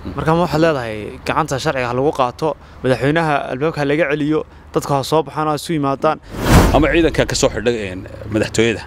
marka ma waxaad leedahay gacanta sharciga ha lagu qaato madaxweynaha albaabka ha laga celiyo dadka ha soo baxaan oo ha isu yimaadaan ama ciidanka ka soo xidha madaxtooyada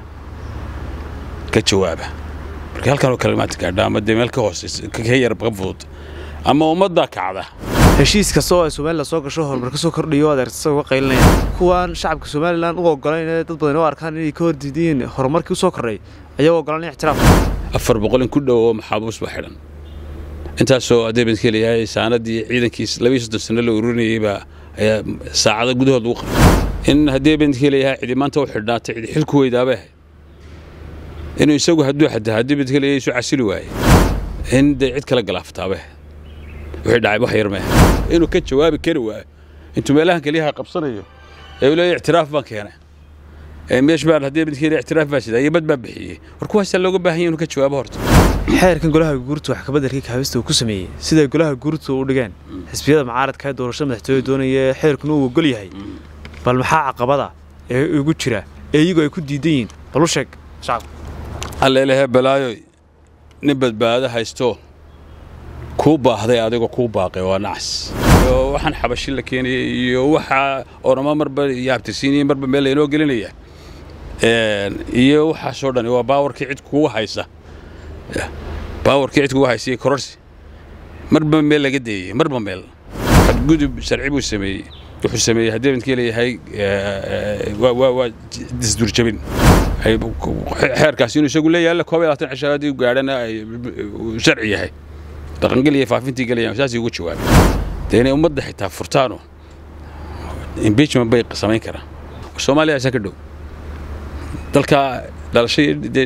ka jawaaba marka halkan oo kale maanta gaadha ama dee meel ka hooseysa ka yar ka fudud ama ummaddaa kacda heshiis kasta oo ay somalilan soo gasho horumar ka soo kordhiyo adeertasa uga qaylinaya kuwaan shacabka somalilan u ogolayn ee dad badan u arkaan inay ka hordiidiyiin horumarkii u soo kordhay ayagoo ogolaan ixtiraaf afar boqol in ku dhow oo maxaabuus baa xidhan intaasoo adeebanka leeyahay saanadii ciidankiis labiyo soddon sano la ururinayay baa ayaa saacada gudahood lagu qabtay in haddii adeebanka leeyahay cidi maanta u xidhnaatay cidi xilku weydaabay ahayd inuu isagu hadduu xadaa haddii badka leeyahay isu casili waayey in dee cid kala galaaftaabay ahayd wixii dhacay wax yar maaha inuu ka jawaabi kari waayo intuu meelahan keliyaha qabsanayo ee uu leeyahay ictiraaf baan keenay meesh baan haddii badka leeyahay ictiraaf baa sidaa iyo bad baa bixiyey war kuwaasaa looga baahan yahay inuu ka jawaabo horta xeerkan golaha guurtu wax kabeddelkii kaabista uu ku sameeyey siday golaha guurtu u dhigeen xisbiyada mucaaradka ee doorashada madaxtooyada doonaya xeerkuna uu ogol yahay bal maxaa caqabada ee ugu jira ee iyagu ay ku diidan yihiin bal u sheeg shacabka alleelehe balaayoy nin badbaado haysto kuu baahday adigoo kuu baaqay waa nacas iyo waxaan xabashi la keenayay iyo waxaa orama marba yaabtisiinaya marba meel laynoo gelinaya iyo waxaasoo dhan waa baawarkii cid kugu haysa baawarkii cid kugu haysa iyo kororsi marba meel laga deeyey marba meel xadgudub sharci buu sameeyey wuxuu sameeyey haddii midkii leeyahay waa disdurjabin xeerkaasi inuu isagu leeyahay la koob iyo labaatan cisho haddii gaadhana ay sharci yahay dhaqangel iyo faafintii gelayaan saasay ugu jawaabay dee inay ummadda xitaa furtaano impeachment bay samayn karaan soomaaliya asaa ka dhow dalka dhalasho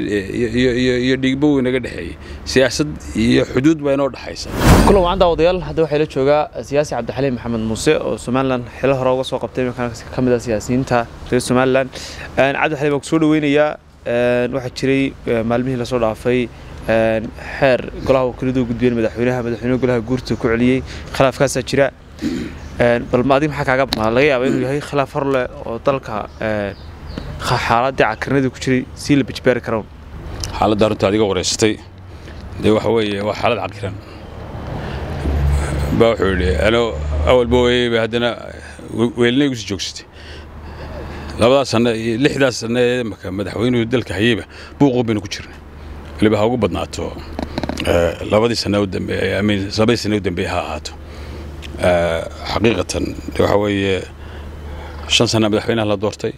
iyo dhiigba wey naga dhexeeyey siyaasad iyo xuduud baa inoo dhexaysa kulan wacan daawadayaal hadda waxaa la joogaa siyaasi cabdixaliim maxamed muuse oo somalilan xilo hore uga soo qabtay iminkan ka mid ah siyaasiyiinta reer somalilan cabdixaliim waan kusoo dhaweynayaa waxaa jiray maalmihii lasoo dhaafay xeer golaha wakiiladu gudbiyeen madaxweynaha madaxweynaha golaha guurta ku celiyey khilaafkaasaa jira bal adig maxaa kaaga laga yaaba inuu yahay khilaaf hor leh oo dalka xaaladii cakarnadii ku jiray sii la bijbeeri karoon xaaladda runta adiga wareysatay dee waxa weeye waa xaalad cakiran baa wuxuu yidhi ano awalba weyeyba haddana weelinay igu sii joogsatay labadaas sanno iyo lixdaas sanno ee imaka madaxweynuhu dalka hayeyba buuquu baynu ku jirnay weliba ha ugu badnaato labadii sanno u dambeeye amiin labadii sanno u dambeeye ha ahaato xaqiiqatan de waxa weeye shan sanna madaxweynaha la doortay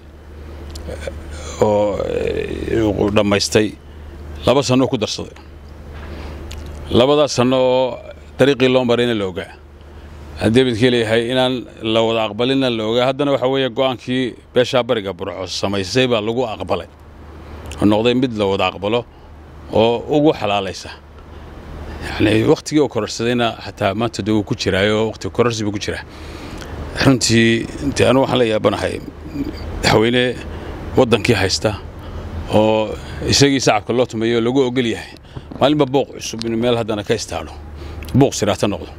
oo dhammaystay laba sanno ku darsaday labadaas sanno oo dariiqii loo marayna la ogaa haddii midkii leeyahay inaan la wada aqbalina la ogaa haddana waxa weeye go'aankii beeshaa bariga burco samaysay baa lagu aqbalay oo noqday mid la wada aqbalo oo ugu xalaalaysa yacni wakhtigii oo kororsadayna xataa maanta dee wuu ku jiraayo wakhti kororsi buu ku jiraa runtii dee anugu waxaan la yaabanahay madaxweyne waddankii haysta oo isagii sacabka loo tumayo lagu ogol yahay maalinba booq cusub inuu meel haddana ka istaadho buuq siraata noqdo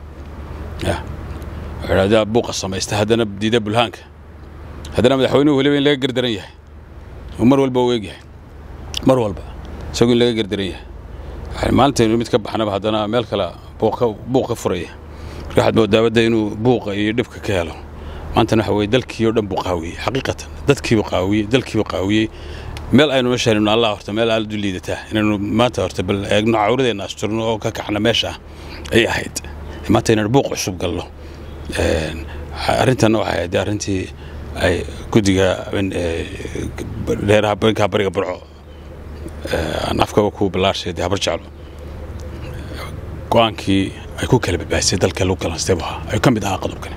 wuxuu buuqa samaysta haddana diida bulhaanka haddana madaxweynuhu weliba in laga gardaran yahay oo mar walba u eegyahay mar walba isagu in laga gardaran yahay maalintaynu mid ka baxnaba haddana meel kale buuq ka furaya marka waxaad moodaabadda inuu buuqa iyo dhibka ka helo maantana waxa weye dalkii oo dhan buu qaawiyey xaqiiqatan dadkiibuu qaawiyey dalkiibuu qaawiyey meel aynu meeshaannu allah horta meel aad u liidataa inaynu maanta horta bal eegno cawradeenna asturno oo ka kaxna meesha ay ahayd maanta inaynu buuq cusub galno arrintanna waxay ahayd arrintii ay guddiga dheeraha bankaa bariga burco aan afkaba ku ballaarshay dee habar jeclo go'aankii ay ku kala badbaadisay dalka lagu kalaanstay buu ahaa ayuu ka mid ahaa qodobkani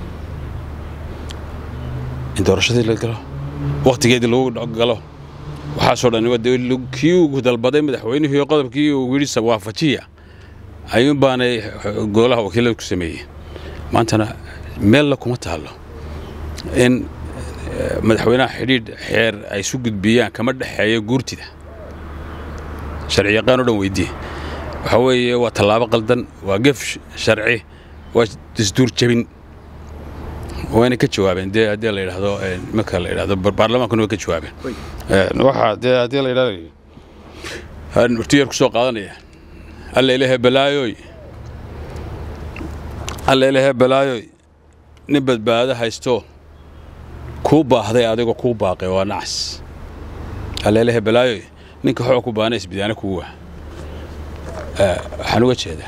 in doorashadii la galo wakhtigeedii lagu galo waxaasoo dhan kii uu dalbaday madaxweynihii iyo qodobkii uu yidhi waafajiya ayuun baanay golaha wakiilada ku sameeyeen maantana meella kuma taallo in madaxweynaha xidhiidh xeer ay isu gudbiyaan kama dhexeeyo guurtida sharci yaqaan o dhan weydiye waxaa weeye waa tallaabo qaldan waa gef sharci waa dasduur jabin wayna ka jawaabeen dee haddii la yidhaahdo marka la yidhahdo baarlamaankuna way ka jawaabeen waxaa dee haddii la yidhahdo urtiyar ku soo qaadanaya alla ilaahay balaayooy alleelehe balaayoy nin badbaado haysto kuu baahday adigoo kuu baaqay waa nacas alleelehe balaayoy ninka xoo ku baana isbidaana kuu waa waxaan uga jeedaa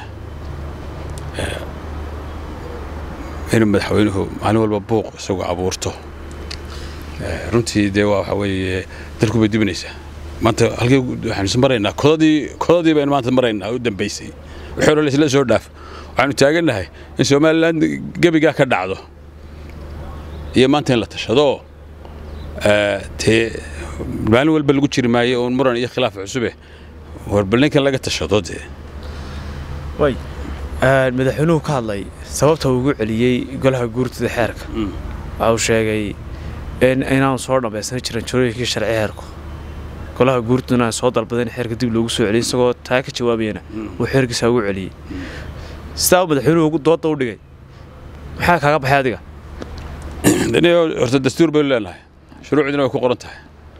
inuu madaxweynuhu maalin walba buuq isagu abuurto runtii dee waa waxa weeye dalku bay dibinaysaa maanta halkii waxaanu is maraynaa kodadii kodadii baynu maanta maraynaa u dambaysay wixii hore laisla soo dhaaf waxaanu taagannahay in somalilan gebigaa ka dhacdo iyo maanta in la tashado dee maalin walba lagu jiri maayo uun muran iyo khilaaf cusube warbal ninkan laga tashado dee way madaxweynuhu ka hadlay sababta uu ugu celiyey golaha guurtida xeerka waxa uu sheegay in inaanu soo dhammaysan jiran jorooyinkii sharci xeerku golaha guurtiduna aan soo dalbaday in xeerka dib loogu soo celiyey isagoo taa ka jawaabayana uu xeerkiisa ugu celiyey sidaa uu madaxweynuhu dooda u dhigay maxaa kaaga baxay adiga horta dastuur baynu leenahay shuruucdina way ku qoran tahay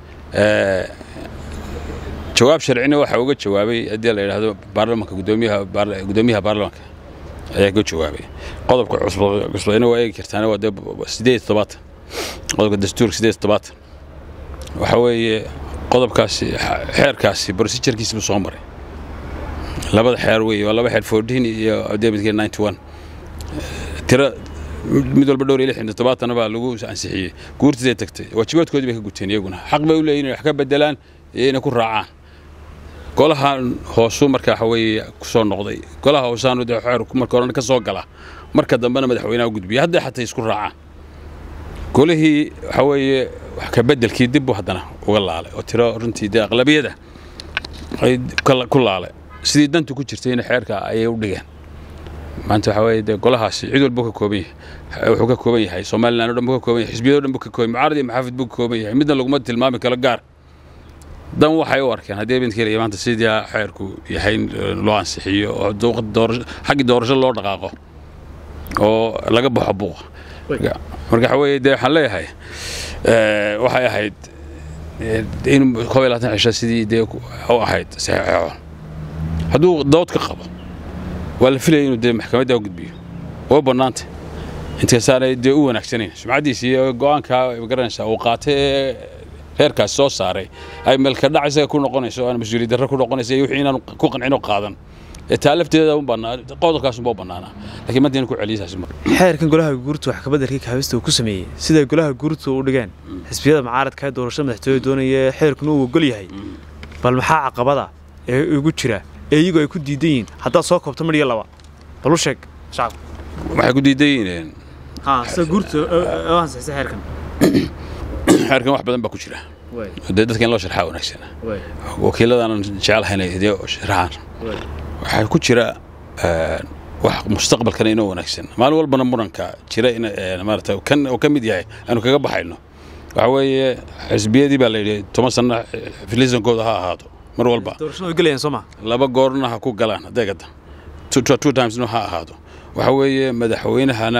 jawaab sharcina waxaa uga jawaabay haddii la yidhaahdo baarlamanka gudoomiyaha gudoomiyaha baarlamanka ayaa ka jawaabay qodobka cusbayna waa eegi kartaana waa dee sideed toddobaatan qodobka dastuurka sideed toddobaatan waxa weeye qodobkaasi xeerkaasi procedurekiisi buu soo maray labada xeer weeye waa laba xeer fourteen iyo debitke ninety one tira mid walba dhowr iyo lix iyo toddobaatana baa lagu ansixiyey guurtiday tagtay waajibaadkoodii bay ka guteen iyaguna xaq bay u leeyihin wax ka bedelaan iyo inay ku raacaan golaha hoosu marka waxa weeye ku soo noqday golaha hoosaanu dee xeerku marka horena ka soo gala marka dambena madaxweynaha u gudbiya hadday xataa isku raacaan golihii waxa weeye wax ka bedelkii dib buu haddana uga laalay oo tiro runtii dee aqlabiyada ay ku laalay sidii dantu ku jirtayna xeerka ayay u dhigeen maanta waxa weeye dee golahaasi cid walba ka kooban yahay wuxuu ka kooban yahay somaliland o dhan buu ka kooban yahay xisbiyado dhan buu ka kooban mucaarad iyo maxaafid buu ka kooban yahay midna laguma tilmaami karo gaar dan waxay u arkeen haddii bintkeeliya maanta sidii xeerku yahay in loo ansixiyo oo xaggii doorasho loo dhaqaaqo oo laga baxo buuqa marka waxa weeye dee waxaan leeyahay waxay ahayd in koob iyo labaatan cisho sidii dee u ahayd saxeexo hadduu dood ka qabo waa la filaya inuu dee maxkamadda u gudbiyo oo bannaanta intaasaanay dee u wanaagsanayn sumcaddiisa iyo go'aankaa garanaysaa uu qaatay ee reerkaas soo saaray ay meelka dhac isaga ku noqonayso aan mas-uuliyad darro ku noqonayso iyo wixii inaan ku qancino qaadan ee taa lafteeda un bannaa qodobkaas unbaa bannaanaa laakiin maanta inaan ku celiyasaas ma xeerkan golaha guurta wax kabeddelkii kaabista uu ku sameeyey siday golaha guurta u dhigeen xisbiyada mucaaradka ee doorashada madaxtooye doonaya xeerkuna uu ogol yahay bal maxaa caqabada ee ugu jira ee iyagu ay ku diidan yihiin haddaad soo koobto mar iyo laba bal u sheeg shacabka waxay ku diidan yihiin sida guurta oo ansixisa xeerkan xeerkan wax badan baa ku jira dee dadka in loo sharxaa wanaagsan wakiiladaanan jecelahayn dee sharxaan waxaa ku jira wax mustaqbalkana inoo wanaagsan maalin walbana muranka jira in maarata kan oo ka mid yahay aanu kaga baxayno waxa weeye xisbiyadii baa la yidhi toban sanno filisankooda ha ahaado mar walba doorashada way gelayaan soo ma laba goorna ha ku galaan adeegada two timesna ha ahaado waxa weeye madaxweynahana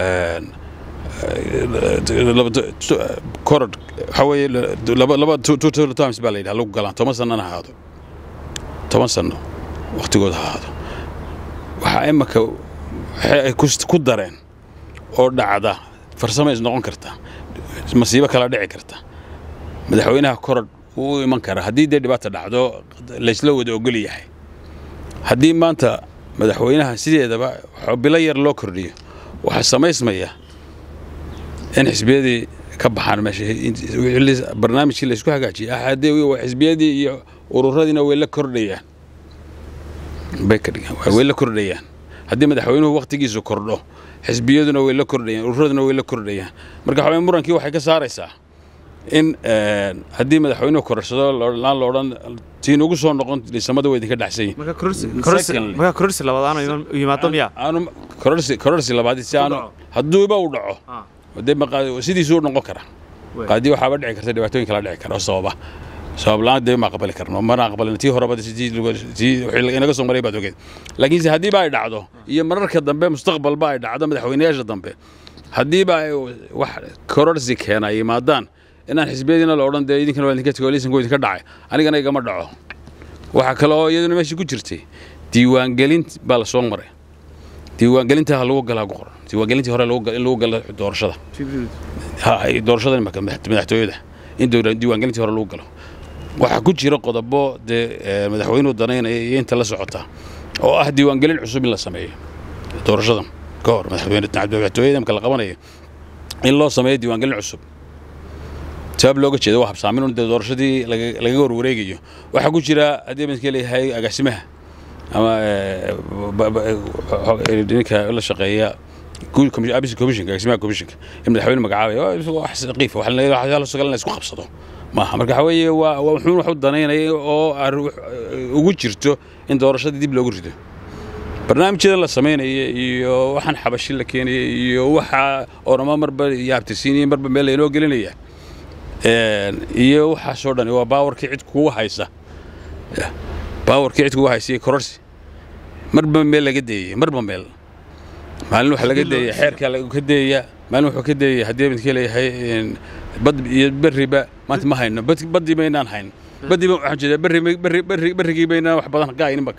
korod waxa weeye laba laba two times baa la yidhaha lagu galaan toban sannana ha ahaado toban sanno wakhtigooda ha ahaado waxaa imaka waxay ay ku dareen oo dhacda farsamo is noqon karta masiibo kala dhici karta madaxweynaha korod wuu u iman karaa haddii dee dhibaata dhacdo laysla wada ogol yahay haddii maanta madaxweynaha sideedaba bilo yar loo kordhiyo waxaa samaysmaya in xisbiyadii ka baxaan meesha barnaamijkii laysku hagaajiyay axadee xisbiyadii iyo ururadiina way la kordhayaan bay ka dhigaan way la kordhayaan haddii madaxweynuhu wakhtigiisu kordho xisbiyaduna way la kordhayaan ururaduna way la kordhayaan marka waxaa murankii waxay ka saaraysaa in haddii madaxweynuhu korarsado laan la odhan tiin ugu soo noqon liisamada way idinka dhacsan yihin markaa kororsi labaad aanu yimaado miya aanu kororsi kororsi labaad si aanu hadduuba uu dhaco dee sidiisuu noqon kara qaadii waxaaba dhici karta dhibaatooyin kala dhici kara oo sababa sabab la-aan dee ma aqbali karno mana aqbalin tii horeba inaga soo maray baad ogeed laakiinse haddiiba ay dhacdo iyo mararka dambe mustaqbalba ay dhacdo madaxweynayaasha dambe haddiiba ay wax kororsi keena yimaadaan inaan xisbiyadiina la odhan dee idinkana waa idinka tego liisanku idinka dhacay anigana igama dhaco waxaa kale oo iyaduna meeshii ku jirtay diiwaangelin baa la soo maray diiwaangelinta ha lagu galaa ku qoran diiwaangelintii hore lagu gal- in lagu galo doorashada ha ay doorashada imaka madax- madaxtooyada in dowla- diiwaangelintii hore lagu galo waxaa ku jira qodobo dee eh, madaxweynuhu danaynaya iyo inta la socota oo ah diiwaangelin cusub in la sameeyo doorashadan ka hor madaxweyne madaxtooyada imka la qabanayo in loo sameeyo diiwaangelin cusub sabab looga jeedo waa habsaamin un dee doorashadii laga- lagaga warwareegayo waxaa ku jira haddii midka leeyahay agaasimaha ama eh, ba- ba- eh, ninka la shaqeeya guud commi- abis commissionka agaasimaha commissionka in madaxweyne magacaabaya waa is- wax saqiif wax la wax la sugan la isku qabsado maaha marka waxa weeye waa waa wuxuu wax u danaynaya oo arru- ugu jirto in doorashadii dib loogu rido barnaamijyadan la samaynaya iyo waxaan xabashi la keenaya iyo waxa orama marba yaabtirsiinaya marba meel laynoo gelinaya Een, iyo waxaasoo dhan waa baawarkii cid kugu haysa Ya, baawarkii cid kugu haysa iyo kororsi marba meel laga deeyay marba meel maalin waxa laga deeyay xeerkaa laga ka deeya maalin wuxuu ka deeyay haddii midkii leeyahay een, bad iyo berriba maanta ma hayno bad- baddii baynaan hayn baddii ba- waxaan jeedaa berri berri berri berrigii baynaan wax badan ka haynin baka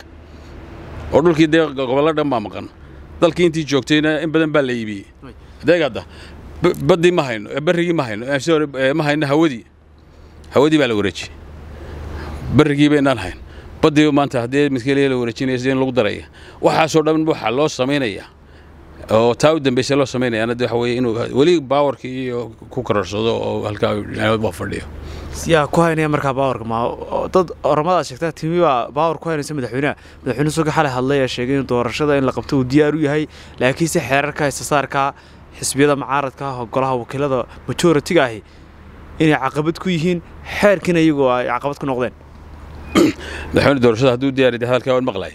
oo dhulkii dee gobollo dhan baa maqan dalkii intii joogtayna in badan baa la iibiyey adeegada baddii ma hayno eh, berrigii ma hayno eh, sorry, eh, ma hayno hawadii hawadii baa la wareejiyey berrigii baynaan hayn baddii maanta haddii midkii la wareejinaya sidee in lagu daraya waxaasoo dhan waxaa loo samaynaya oo taa u dambaysa loo samaynaya anada waxa weeye inuu weli baawarkii iyo ku kororsado oo halkaa dhinacoodba fadhiyo yaa ku haynaya markaa baawarka ma oo dad oramadaad sheegtaa timi baa baawar ku haynaysa madaxweynaha madaxweyne suga xalay hadlay ee sheegay in doorashada in la qabto uu diyaar u yahay laakiinse xeerarka istasaarka xisbiyada mucaaradka ah oo golaha wakiilada majoritiga ahi inay caqabad ku yihiin xeerkiina iyagoo ay caqabad ku noqdeen madaxweyne doorashada hadduu diyaari hadalkaa waan maqlay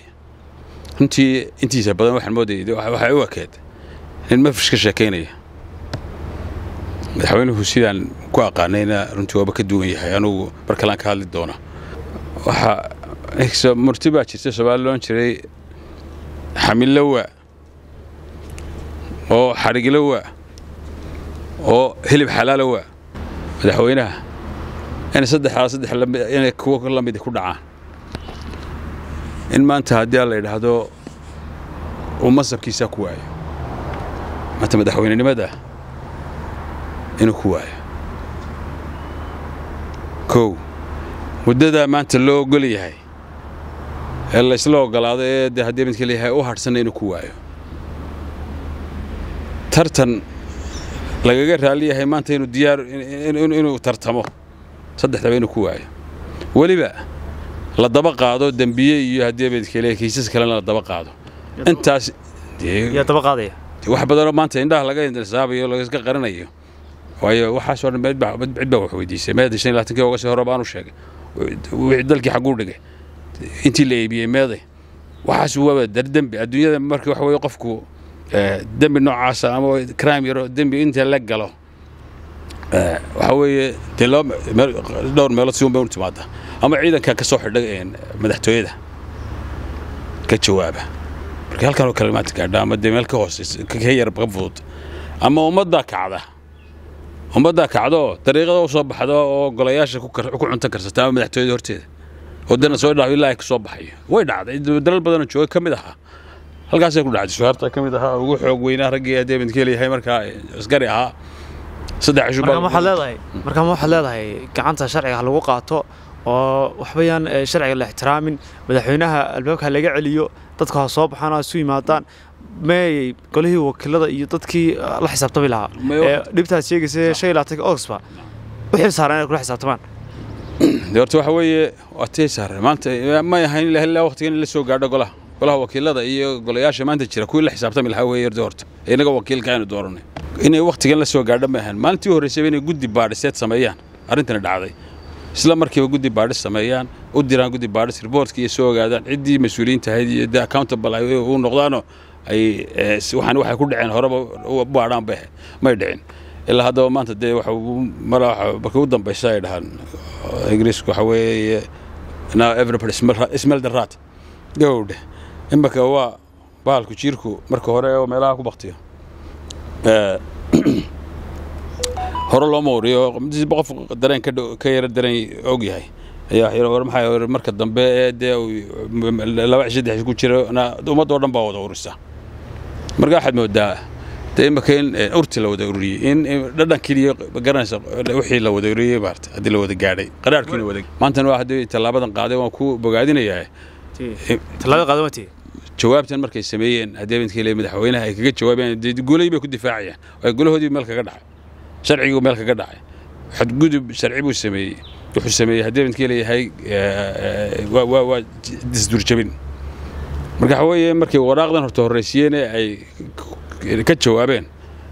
runtii intiisa badan waxaan moodayay de waxa- waxay u ekeed nin mafrish ka sheekaynaya madaxweynuhu sidaan ku aqaanayna runtii waaba ka duwan yahay anugu mar kalaan ka hadli doona waxaa murti baa jirta soomaali loon jiray xamilowa oo xadhigilowa oo hilib xalaalowa madaxweynaha in saddexdaa saddex lami- inay kuwo la midi ku dhacaan in maanta haddii aan la yidhaahdo uu masabkiisaa ku waayo maanta madaxweynenimada inuu ku waayo kow muddadaa maanta loo ogol yahay ee la isla ogolaado ee dee haddii midka leeyahay u hadhsanna inuu ku waayo tartan lagaga raali yahay maanta inuu diyaar in- in- inuu tartamo saddexdaba inuu ku waayo weliba la daba qaado dembiye iyo haddii midka leeyahay kiisas kalena la daba qaado intaas dee- yaa daba qaadaya wax badanoo maanta indhaha laga indisaabayo lagaska qaranayo waayo waxaasoo dhan cid baa cid baa wax weydiisay meeda shan iyo labaatankii uga sii hore baanu sheegay wixii dalkii xagguu dhigay intii la iibiyey meeday waxaas waaba dar dembi adduunyada marka waxa weeye qofku eh, dembi noocaasa ama crime yaro dembi inta la galo eh, waxa weeye dee loo meel- dhowr meelood si un bay u timaada ama ciidanka ka soo xidha een, madaxtooyada ka jawaaba marka halkan oo kale maanta gaadha ama dee meel ka hooseysa ka ka yar ka fudud ama ummaddaa kacda ummaddaa kacda oo dariiqada u soo baxda oo golayaasha ku kar- ku cunto karsata ama madaxtooyada horteeda oo dana soo dhaaf ilaa ay ka soo baxayo way dhacday dalal badanoo jooga ka mid ahaa halkaasay ku dhacday suhaarta ka mid ahaa ugu xoog weynaa raggii haddee midkeel yahay markaa askari ahaa saddex cisho markaa ma waxaad leedahay markaa ma waxaad leedahay gacanta sharciga ha lagu qaato oo waxbayaan eh, sharciga la ixtiraamin madaxweynaha albaabka ha laga celiyo dadka ha soo baxaan oo ha isu yimaadaan meeyey golihii wakiilada iyo dadkii eh, la xisaabtami lahaa May- ee dhibtaad sheegaysa shan iyo labaatanka ogsba u xil saaran inay kula xisaabtamaan dee horta waxa weeye waa tii saare maanta may ahayn ilaa ilaa waqtigan in la soo gaadho golaha golaha wakiilada iyo golayaasha maanta jira kuwii la xisaabtami lahaa weeye horta horta inaga wakiilka aynu dooranay inay waqtigan la soo gaadho ma ahayn maalintii u horreysayba inay guddi baadhiseed sameeyaan arrintani dhacday isla markiiba guddi baadhis sameeyaan u diraan guddi baadhis reportka iyo soo ogaadaan ciddii mas-uuliyiinta ahayd iyo dee accountable ay u noqdaanoo ay eh, si- waxaan waxay ku dhaceen horeba u baadhaan bay ahayd may dhicin ilaa haddaba maanta dee waxa ugu- mala waxa- markii u dambaysa ay dhahaan ingiriisku waxa weeye now everybody smell, smell the rat gowdhe imaka waa bahalku jiirku marka hore oo meelaha ku baktiyo Eh, hore looma wariyo midba qof dareen ka dhow- ka yara dareen og yahay ayaa wax yar war maxaa yar marka dambe ee dee uu laba cisho saddex ku jiro na ummadda oo dhan baa wada urisa marka waxaad moodaa dee imaka in urti la wada ururiyey in dhadhan keliya garanaysa wixii la wada ururiyey maarta haddii la wada gaadhay qaraarkiina wada maantana waa haddii tallaabadan qaaday waan ku bogaadinayaa tallaabada qaadan watii jawaabtan markay sameeyeen haddii habeenkii le madaxweynaha ay kaga jawaabeen dee golahii bay ku difaacayaan waayo golahoodii meel kaga dhacay sharcigii meel kaga dhacay xadgudub sharci buu sameeyey wuxuu sameeyey haddii habeenkii leeyahay waa disdurjabin marka waxa weeye markay waraaqdan horta horraysiiyeen ee ay ka jawaabeen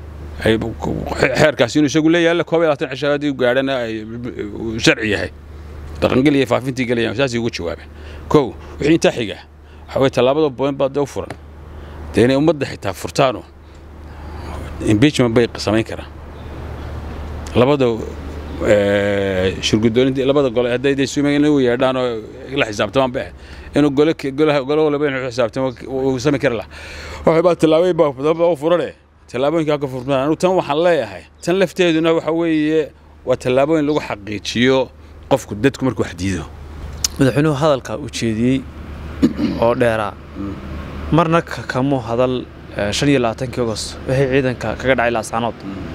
xeerkaasi inuu isagu leeyahay koob iyo labaatan cisho haddii gaadhana ay sharci yahay dhaqangel iyo faafintii gelayaan saasay ugu jawaabeen kow wixii intaa xiga waxa weye tallaabada boyn baa dee u furan dee inay ummadda xitaa furtaano impeachment bay samayn karaan labada shurgudooninta labada gole hadday day sumayn u yeedhaan oo la xisaabtamaan ba inuu gole golaha gole walba inuu xisaabtamo uu sami kari lahaa waxay baa tallaabooyin baa u furane tallaabooyinka ka furmaan anu tan waxaan leeyahay tan lafteeduna waxa weeye waa tallaabooyin lagu xaqiijiyo qofku dadku markuu wax diido madaxweynuhu hadalka u jeediyey oo dheeraa marna kamuu hadal shan iyo labaatankii agost wixii ciidanka kaga dhacay laascaanood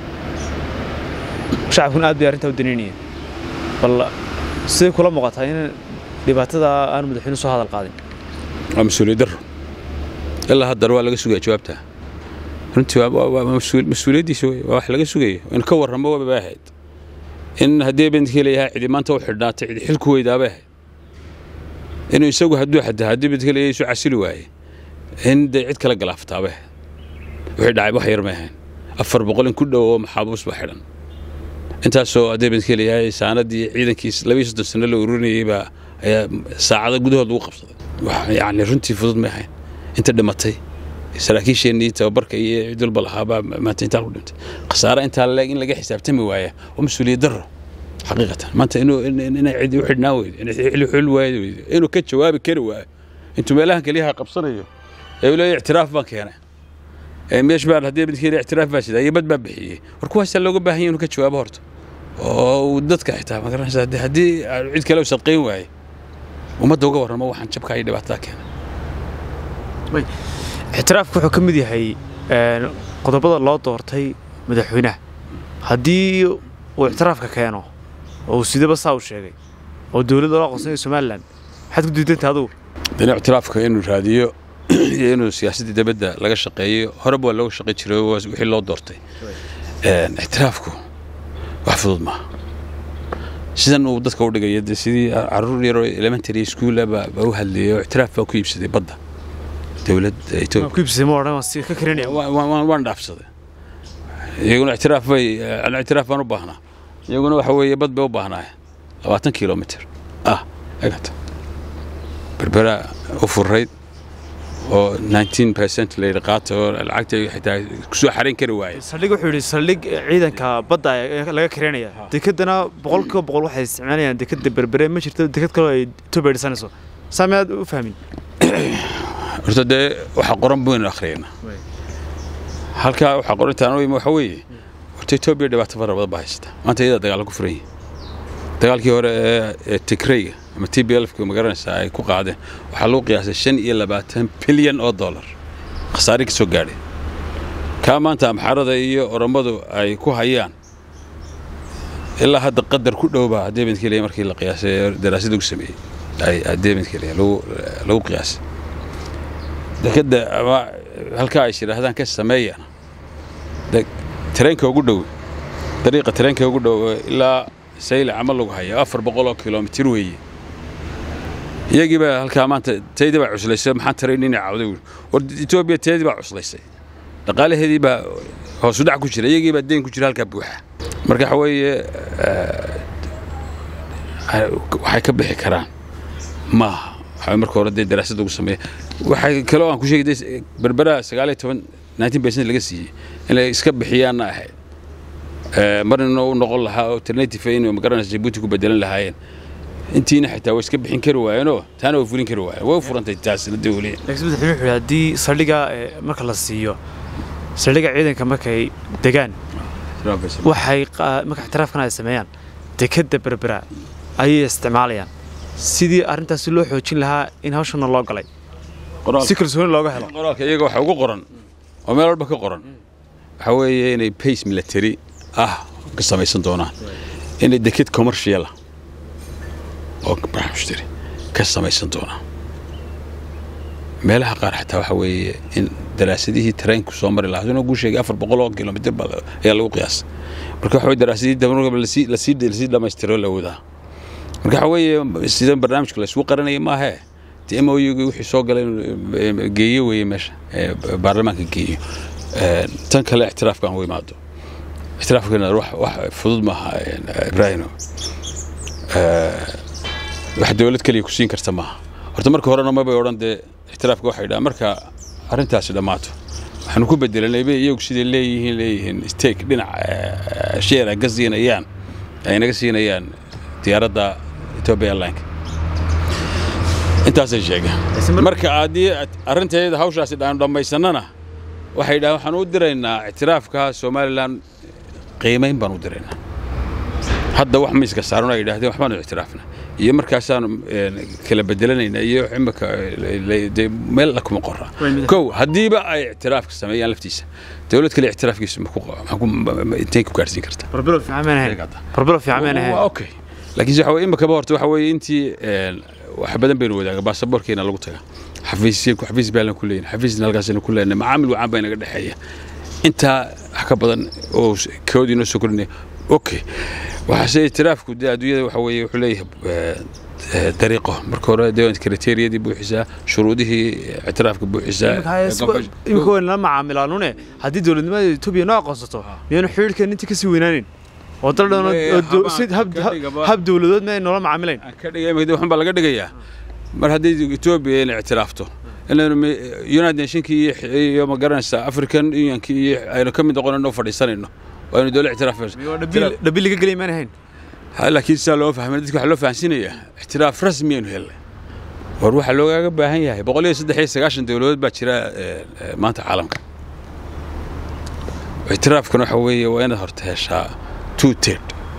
shacabkuna aad bay arrintaa u danaynayeen bal siday kula muuqataa in dhibaatada aanu madaxweynuhu soo hadal qaadin waa mas-uuliyad darro ilaa haddana waa laga sugaya jawaabta runtii waa mas-uuliyaddiisa wey waa wax laga sugayo in ka warramo waba ahayd in haddii bendkii leeyahay cidi maanta u xidhnaatay cidi xilku weydaabay ahayd inuu isagu hadduu xataa haddii bendkii leeyahay isu casili waaye in dee cid kala galaaftaabay ahayd wixii dhacay wax yar may ahayn afar boqol in ku dhow oo maxaabuus baa xidhan intaasoo haddii bendkii leeyahay saanadii ciidankiis labiyo soddon sano la ururinayey baa ayaa saacado gudahood lagu qabsaday yacni runtii fudud may ahayn inta dhimatay saraakiisheennii tababarka iyo cid walba lahaabaa maanta intaa ku dhintay khasaare intaa leeg in laga xisaabtami waaya waa mas-uuliyad darro xaqiiqatan maanta inuu inay cid u xidhnaa weydo inay xili xul waayo weydo inuu ka jawaabi kari waayo intuu meelahan keliyaha qabsanayo ee uu leeyahay ictiraaf baan keenay ee meesh baan haddii midkii ictiraaf baa sidaa iyo bad baa bixiyey war kuwaasaa looga baahan yahay inuu ka jawaabo horta oo uu dadka xitaa ma garanaysa haddii cid kale u sadqayn waaye ummadda uga warramo waxaan jabkaa iyo dhibaatada keenay ictiraafku wuxuu ka mid yahay qodobada loo doortay madaxweynaha haddii uu ictiraafka keeno oo uu sidaba saa u sheegay oo dowladda loo aqoonsanayo somalilan maxaad ku diidanta adugu dana ictiraafka inuu raadiyo iyo inuu siyaasadda dibadda laga shaqeeyo horeba waa looga shaqey jiray wixii loo doortay ictiraafku wax fudud maaha sidan uu dadka u dhigaya de sidii caruur yaroo elementary schoola baa u hadlayay oo ictiraaf baa ku iibsaday badda dowladda etoobiya waan dhaafsaday iyaguna ictiraaf bay ictiraaf baan u baahnaa iyaguna waxa weeye bad bay u baahnaayeen labaatan kilomitr ah egata berbera u furayd oo 19 percent la yidhi qaata oo lacagta xitaa kusoo xarayn kari waaye saldhig wuxuu yidhi saldhig ciidanka badda laga kareynaya dekedana boqolkiiba boqol waxay isticmaalayaan dekeda berbere ma jirto deked kaloo ay etoobiya dhisanayso saa miyaad u fahmin horta dee waxa qoran baynu akhriyayna halkaa waxaa qorantaan waxa weeye horta etoobiya dhibaato fara badan baa haysata maanta iyadaa dagaal ku furan yihin dagaalkii hore ee tigrayga ama t b lfka magaranaysaa ay ku qaadeen waxaa lagu qiyaasay shan iyo labaatan bilyan oo dollar khasaare ka soo gaadhay kaa maanta amxaarada iyo orommadu ay ku hayaan ilaa hadda qadar ku dhowbaa deebidkeliya markii la qiyaasay daraasad lagu sameeyey ay deebidkeliya lagu qiyaasay dekadda ama halkaa ay shidhaahdaan ka sameeyaan tareenka ugu dhow dariiqa tareenka ugu dhow ilaa sayl camal lagu haya afar boqol oo kilomitir weeye iyagii baa halkaa maanta taydii baa cuslaysay maxaan taray inay cawday war etoobiya taydii baa cuslaysay dhaqaalaheedii baa hoosu dhac ku jira iyagii baa deen ku jira halkaa buuxa marka waxa weeye waxay ka bixi karaan maaha waxaa marka hore dee daraasad lagu sameeya waxay kaloo aan ku sheegay berbera sagaal iyo toban nineteen percent laga siiyey inay iska bixiyaanna ahayd marna u noqon lahaa alternative inuu magaranaysa jabuuti ku bedelan lahaayeen intiina xitaa way iska bixin kari waayeenoo taana way fulin kari waayeen way furantay taasina dawliya laakiin madaxweyne wuxuu haddii saldhiga marka la siiyo saldhiga ciidanka markay degaan waxay marka ixtiraafkan ay sameeyaan dekadda berbera ayay isticmaalayaan sidii arrintaasi loo xoojin lahaa in hawshana loo galay si kalsooni looga helo qoraalka iyaga waxa ugu qoran oo meel walba ka qoran waxa weeye inay pace military ah ka samaysan doonaan inay deked commerciala oo barxmushtari ka samaysan doonaan meelaha qaar xataa waxa weeye in daraasadihii tareenku soo mari lahaa inuu guu sheegay afar boqol oo kilomitr baa ayaa lagu qiyaasay marka waxa weye daraasadihii dabanaba lasii lasii lasii dhammaystiro la wadaa marka waxa weeye sidan barnaamijka la isugu qaranaya maahee dee m o u wixii soo galay inuu geeyo weeye meesha baarlamaanka geeyo tan kale ictiraafka aan u imaado ictiraafkana wax wax fudud maaha ibraahimo wax dowlad keliya ku siin karta maaha horta marka horena mabay odhan dee ictiraafka waxay dhahaan marka arrintaasi dhammaato waxaanu ku bedelanay bay iyagu siday leeyihiin leeyihiin stake dhinac sheer ay ka siinayaan ay naga siinayaan diyaaradda ethiopia airline intaasay sheegeen marka haddii arrinteeda hawshaasi dhaanu dhammaysanana waxay dhahaan waxaan u diraynaa ictiraafka somalilan qiimayn baan u diraynaa hadda wax miiska saaran ay yidhahdeen waxbaanu ictiraafna iyo markaasaanu kala bedelanaynaa iyo imika meel la kuma qora kow haddiiba ay ictiraafka sameeyaan laftiisa dowlad kale ictiraafkiisa intay ku gaarsiin kartaa okay laakiinse waxa weye imikaba horta waxa weeye intii wax badan baynu wadaaga baasaboorkeena lagu taga xafiisya xafiis baalan ku leeyahay xafiisna halkaasaynu ku leenahay macaamil wacan baa inaga dhexeeya intaa wax ka badan oo kood inoo soo kordhinaya okay waxaase ictiraafku dee adduunyada waxa weeye wuxuu leeyahay dariiqo marka hore dee kriteeriyadii buuxisaa shuruudihii ictiraafka buuxisaa imika wayna la macaamilaanune haddii dowladnimada etoobiya noo aqoonsato miyaanu xidhiidhkeen intii kasii weynaanin oo dal dhan hab dowladood ma ay noola macaamilayn ka dhigay waxun baa laga dhigayaa mar haddii etoobiya inay ictiraafto inaynu united nationkii iyo ma garanaysaa african unionkii iyo aynu ka mid noqonayno fadhiisanayno aynu dowla ictiraaf dhabi laga gelay maan ahayn laakiin sidaa loo fahmay dadka waxaa loo fahansiinayaa ictiraaf rasmi aynu helnay war waxaa loogaaga baahan yahay boqol iyo saddex iyo sagaashan dowladood baa jira maanta caalamka ictiraafkuna waxa weeye waa inaad horta heshaa two ted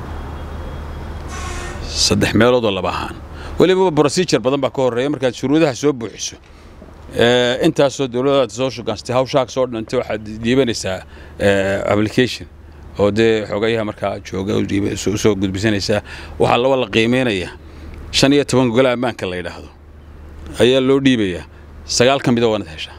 saddex meeloodoo laba ahaan weliba procedure badan baa ka horreeya markaad shuruudaha soo buuxiso intaasoo dowladaad soo shugaanstay hawshaa soo dhantay waxaad dhiibanaysaa application oo dee xogayaha markaa jooga usoo gudbisanaysaa waxaa laba la qiimeynaya shan iyo toban gogol ammaanka la yidhaahdo ayaa loo dhiibayaa sagaal ka mida waanad heshaa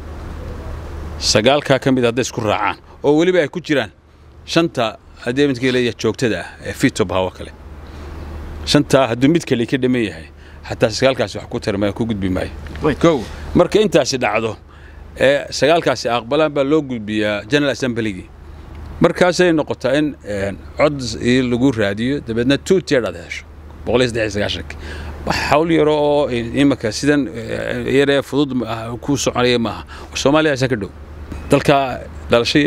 sagaalkaa ka mid hadday isku raacaan oo weliba ay ku jiraan shanta haddii midka leeyahay joogtada ah ee fitob hawo kale shantaa hadduu mid kale ka dhaman yahay xataa sagaalkaasi wax ku tarmaya ku gudbi maayo kow marka intaasi dhacdo ee sagaalkaasi aqbalaan baa loo gudbiyaa general assemblygii markaasay noqotaa in cod lagu raadiyo dabeedna two tier aad hesho boqol iyo saddex iyo sagaashanka wax hawl yaro oo imika sidan yaree fudud ku soconaya maaha soomaaliya asaa ka dhow dalka dhalasho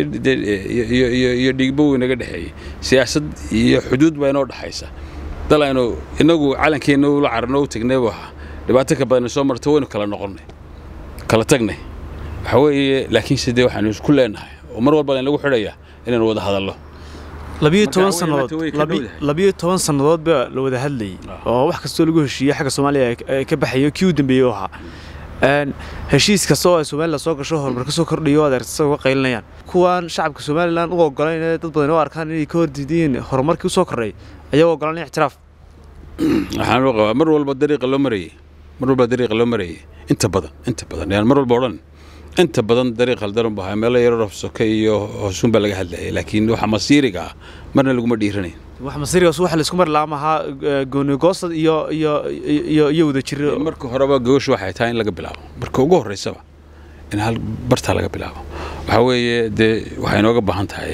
iyo dhiigbo inaga dhexeeyey siyaasad iyo xuduud baa inoo dhexaysa dal aynu inagu calankeenna ula carno u tagnay buu ahaa dhibaato ka badan soo marto waynu kala noqonnay kala tagnay waxa weeye laakiinse dee waxaanu isku leenahay oo mar walba laynagu xidhayaa inaynu wada hadallo labiyo toban sannadood labiyo toban sannadood baa la wada hadlayay oo wax kastoo lagu heshiiyey xagga soomaaliya ka baxayo kii u dambeeyey u ahaa heshiis kasta oo ay somalilan soo gasho horumar ka soo kordhayo adeertasa uga qaylinayaan kuwaan shacabka somalilan u ogolayn dad badan u arkaan inay ka hordiidiyeen horumarkii u soo kordhay ayaa u ogolanaya ictiraaf waxaan u qabaa mar walba dariiqa loo marayey mar walba dariiqa loo marayey inta badan inta badan yaan mar walba odhan inta badan dariiq haldaran buu ahaa meelo yaroo soke iyo hoosuun baa laga hadlayay laakiin waxa masiiriga ah marna laguma dhiiranayn wax masiirigaas waxa la isku mari lahaa mahaa goonigoosad iyo iyo iyo iyo wada jir marka horeba gogoshu waxay tahay in laga bilaabo marka ugu horreysaba in hal bartaa laga bilaabo waxaa weeye dee waxay inooga baahan tahay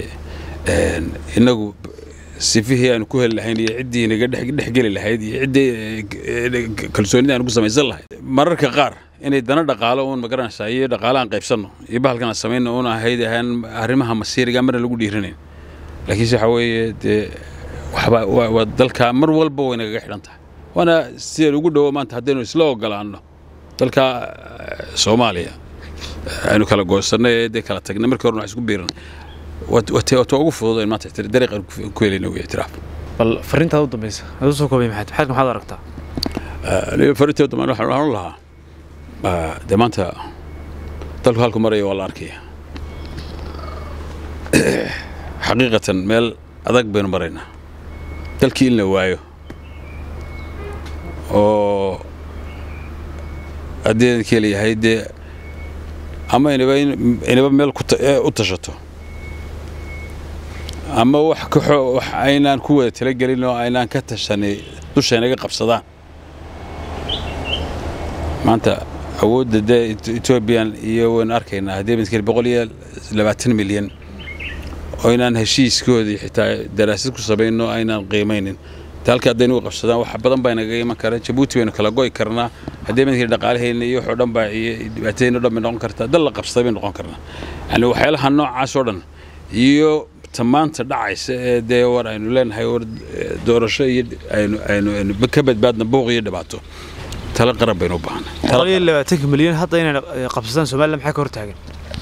inagu sifihii aanu ku heli lahayn iyo ciddii inaga dhexgeli lahayd iyo ciddii kalsoonida aanu ku samaysan lahayd mararka qaar inay dana dhaqaalo uun magaranaysaa iyo dhaqaalahan qaybsanno iyo bahalkan aan samayno uun ahayd ahaan arrimaha masiiriga marna lagu dhiiranayn laakiinse waxaa weeye dee waxba waa dalka mar walba way nagaga xidhan tahay waana sideen ugu dhowo maanta haddaynu isla ogolaanno dalka soomaaliya aynu kala goosanay ee dee kala tagnay markii horena wax isku biiran waa ugu fudud in maanta dariiqan ku helayna uu ictiraaf bal farrintaad u dambaysa aad u soo koobay maxaad maxaad maxaad aragtaa farrinteed dambe waxaan waxaan u lahaa dee maanta dalku halku maraya waa la arkaya xaqiiqatan meel adag baynu maraynaa dalkii in la waayo oo haddii idinka leeyahay dee ama inaba inaba meel u tashato ama wax kaxo wax aynaan ku wada talagelin oo aynaan ka tashanay dushaynaga qabsadaan maanta awoodda dee etoobiyan iyo waynu arkaynaa haddii midkale boqol iyo labaatan milyan oo inaan heshiiskoodii xitaa daraasad ku samayno aynaan qiimaynin halka haddaynu qabsadaan wax badan baa inaga iman kara jabuuti baynu kala go'i karnaa haddii midkii dhaqaalahayna iyo waxoo dhan baa iyo dhibaatadayna dhan bay noqon kartaa dal la qabsaday bay noqon karnaa yani waxyaalaha noocaas oo dhan iyo tamaanta dhacaysa ee dee war aynu leenahay war doorasho iyo aynu aynu aynu ka badbaadna buuq iyo dhibaato tala qaran baynu u baahnay boqol iyo labaatanka milyan hadda inay qabsadaan somaliland maxaa ka hor taagan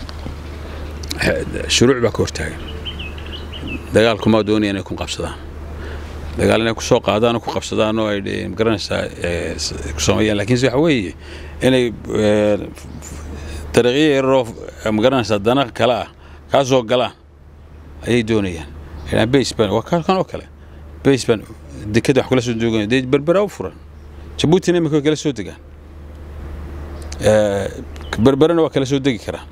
shuruuc baa ka hortaagan dagaalkumaa doonaya inay ku qabsadaan dagaal inay kusoo qaadaan oo ku qabsadaan oo ay magaranaysaa ku sameeyaan laakiinse waxa weeye inay dariiqyo yaroo magaranaysaa dana kale ah kaa soo galaan ayay doonayaan baseban waa kan oo kale baseban dekada wax kula soo dooganya dee berbera u furan jabuutina imika way kala soo degaan berberena waa kala soo degi karaan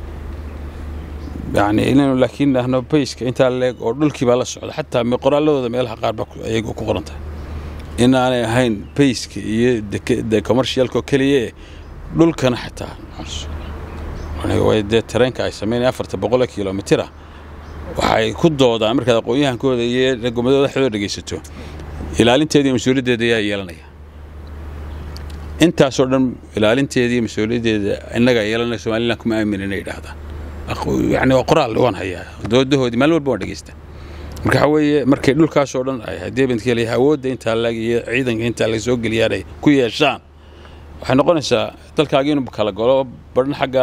yani inaynu laakiin nahno bayska intaa leeg oo dhulkii baa la socda xataa qoraaladooda meelaha qaar baa ayay ku qoran tahay inaanay ahayn bayska iyo de commercialka keliya dhulkana xataa way dee tareenka ay sameynaya afarta boqol kilomitira waxay ku doodaan markaad aqoon-yahankooda iyo gomadooda dhexdooda dhegaysato ilaalinteeda iyo mas-uuliyaddeeda ayaa yeelanaya intaasoo dhan ilaalinteeda iyo mas-uuliyaddeeda innagaa yeelanaya somaliland kuma aamin inay yidhaahdaan yani waa qoraal waan hayaa doodahoodii maalin walba waan dhegeysta marka waxa weeye markay dhulkaasoo dhan ay haddii bintka leeyahay awoodda intaa lag iyo ciidanka intaa laga soo geliyaan ay ku yeeshaan waxay noqonaysaa dalkaagi inuu kala golo badhna xagga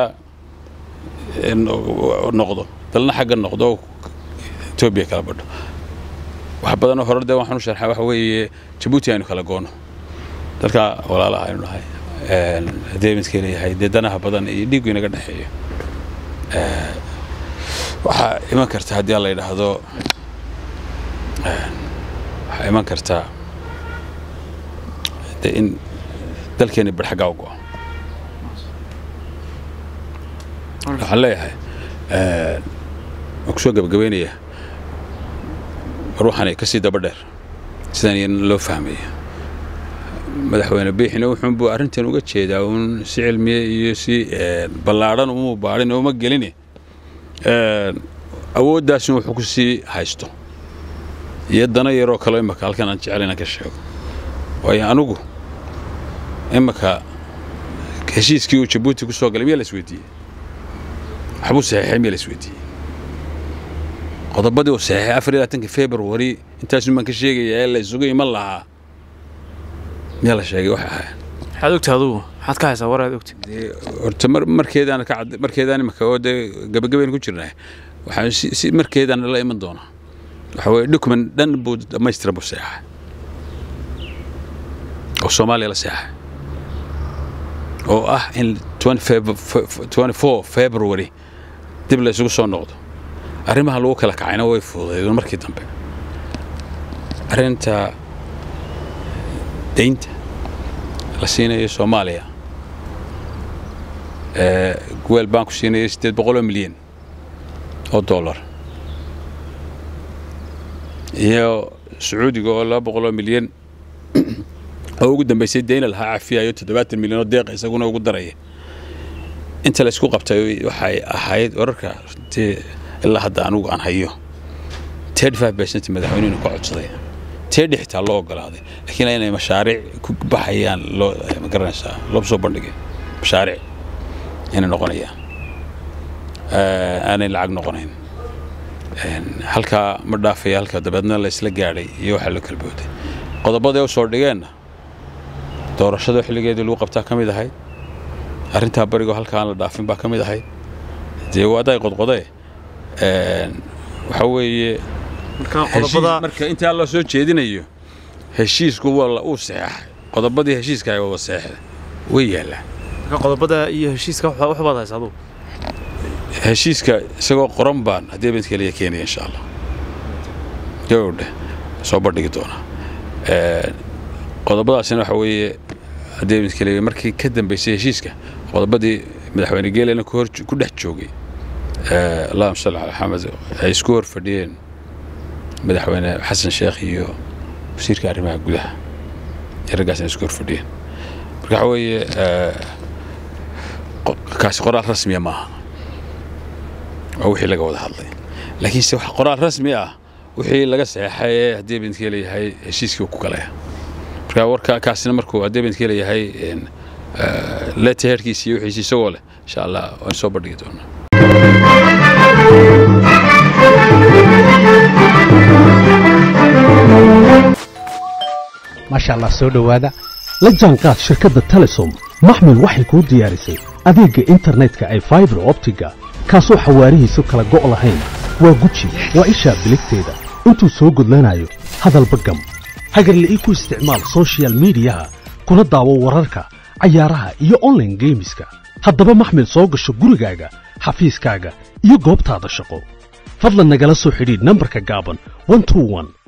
noqdo dalna xagga noqdo etoobiya kala badho wax badanoo hore dee waxaan u sharxaa waxa weeye jabuuti aynu kala goono dalka walaalaha aynu nahay haddii midka leeyahay dee danaha badan iyo dhiiggu inaga dhexeeyo waxaa iman karta haddii la yidhaahdo waxaa iman kartaa de in dalkeeni barxaggaa u go'o waxaan leeyahay waan kusoo gabagabeynaya war waxaanay ka sii daba dheer sidaan iyana loo fahmaya madaxweyne biixina wuxuunbuu arrintan uga jeedaa uun si cilmiye iyo si ballaadhan umuu baadhin uma gelini awooddaasna wuxuu ku sii haysto iyo dana yaroo kaleo imaka halkan aan jecel inaan ka sheego waayo anugu imaka heshiiskii uu jabuuti ku soo galay miyaa la isweydiiyey waxbuu saxiixay miyaa la isweydiiyey qodobadii uu saxiixay afar iyo labaatanka februari intaasun baan ka sheegaya ee la isugu iman lahaa miyaa la sheegay waxa ahaa maxaad ogta adugu maxaad ka haysaa waraad ogta horta mar markeedaan ka cad markeedaan imaka oo dee gabagabaynu ku jirnaa waxaan si si markeedaan la iman doonaa waxa weeye document dhan buu dhammaystiran buu seexay oo soomaaliya la seexay oo ah in 24 february dib la isugu soo noqdo arrimaha lagu kala kacayna way fududeedeen markii dambe arrinta daynta la siinayo soomaaliya weel baan ku siinayo siddeed boqoloo milyan oo dollar iyo sacuudiga oo laba boqoloo milyan oo ugu dambaysay dayna lahaa cafiyayo toddobaatan milyan oo deeqa isaguna ugu daraya inta la isku qabtay waxay ahayd wararka runtii ilaa hadda anugu aan hayo thirty five percent madaxweynuhuna ka codsaday teedhi xitaa loo ogolaaday laakiin inay mashaariic ku baxayaan loo ma garanaysaa loo soo bandhigay mashaariic inay noqonayaan aanay lacag noqonayn halkaa ma dhaafaya halka dabeedna la isla gaadhay iyo waxaa loo kala booday qodobada u soo dhigeenna doorashada xilligeedii lagu qabtaa ka mid ahayd arrintaa barigoo halka aan la dhaafin baa ka mid ahayd dee waaday qodqodee waxa weeye marka intaa loo soo jeedinayo heshiisku waa uu saxeexay qodobadii heshiiska waa saxeexday way yaallaan marka qodobada iyo heshiiska wax baad haysa adugu heshiiska isagoo qoran baan haddii bint keliya keenaya insha allah gabowdhe soo bandhigi doonaa qodobadaasina waxa weeye haddii bint keliya markii ka dambaysay heshiiska qodobadii madaxweyne geelena ku dhex joogay allahuma salli ala maxamed ay isku hor fadhiyeen madaxweyne xasan sheekh iyo wasiirka arrimaha gudaha raggaasna isku hor fadhiyeen marka waxa weeye kaasi qoraal rasmiya maaha waa wixii laga wada hadlay laakiinse wax qoraal rasmi ah wixii laga saxeexay ee haddii bintke leeyahay heshiiskii uu ku galaya marka warka kaasina markuu haddii bintke leeyahay leteherkiisi iyo wixiisi isagoo leh insha allah waan soo bandhigi doonaa maasha allah soo dhowaada la jaanqaad shirkadda telesom maxmil waxay kuu diyaarisay adeegga internetka ay faibar optiga kaasoo xawaarihiisu kala go' lahayn waa guji waa ishaa biligteeda intuu soo gudlanayo hadalba gam hagarle ii ku isticmaal soshiyal miidiyaha kuna daawo wararka cayaaraha iyo onlaine geemiska haddaba maxmil soo gasho gurigaaga xafiiskaaga iyo goobtaada shaqo fadlan nagala soo xidhiidh nambarka gaaban